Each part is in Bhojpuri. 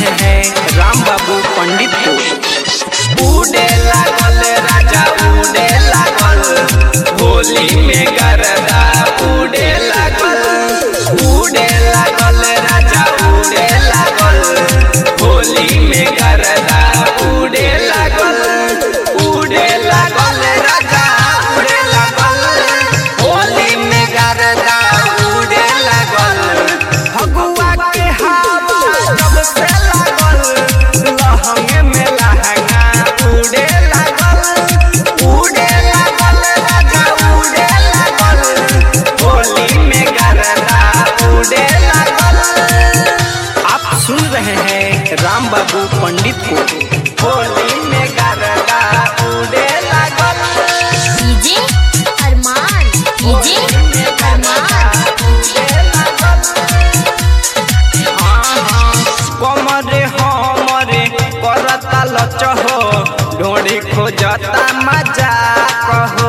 रहे हैं राम बाबू पंडित को उड़े लागल राजा उड़े लागल होली में गरदा उड़े लागल उड़े लागल राजा उड़े लागल होली में गरदा उड़े लागल उड़े लागल राजा उड़े लागल होली में गरदा उड़े लागल फगुआ के हवा जब से लागल लहंगे में लहंगा उड़े लागल उड़े लागल राजा उड़े लागल होली में गरदा उड़े लागल आप सुन रहे हैं राम बाबू पंडित को होली में गरदा उड़े लागल डीजे अरमान डीजे अरमान कमरे हमरे करता लचहो ढोड़ी खोजता मजा कहो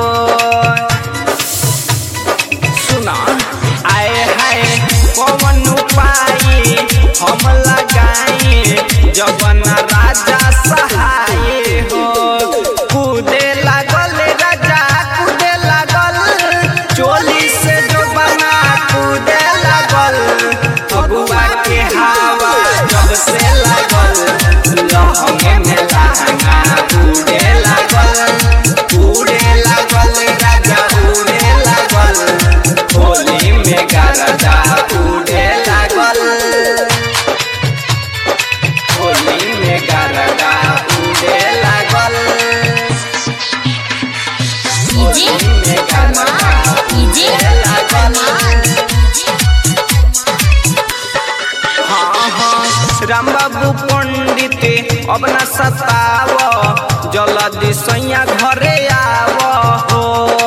सुना आए हाय कौन उपाय हम लगाए जबन राजा सहाय हो कूदे लागल राजा कूदे लागल चोली से जो बना कूदे लागल फगुआ के हवा जब से लागल लहंगे में लहंगा उड़े लागल उड़े लागल राजा उड़े लागल होली में गरदा उड़े लागल होली में गरदा उड़े लागल डीजे अरमान डीजे अरमान हाँ हाँ राम बाबू पंडित अब न सताव जल्दी सैया घरे आव हो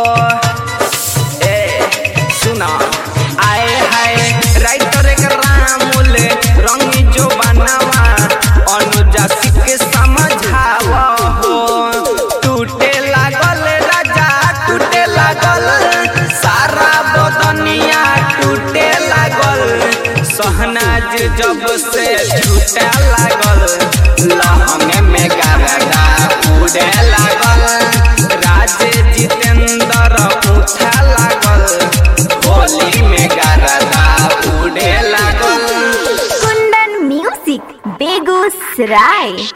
ए सुना आए हाय राइटर एक रामुल रंगी जो बनावा अनुजा के समझाव हो टूटे लागल राजा टूटे लागल सारा बदनिया टूटे लागल सहनाज जब से छूटे लागल लहंगे में गरदा उड़े लागल राजे जितेंद्र पूछे लागल होली में गरदा उड़े लागल कुंदन म्यूजिक बेगूसराय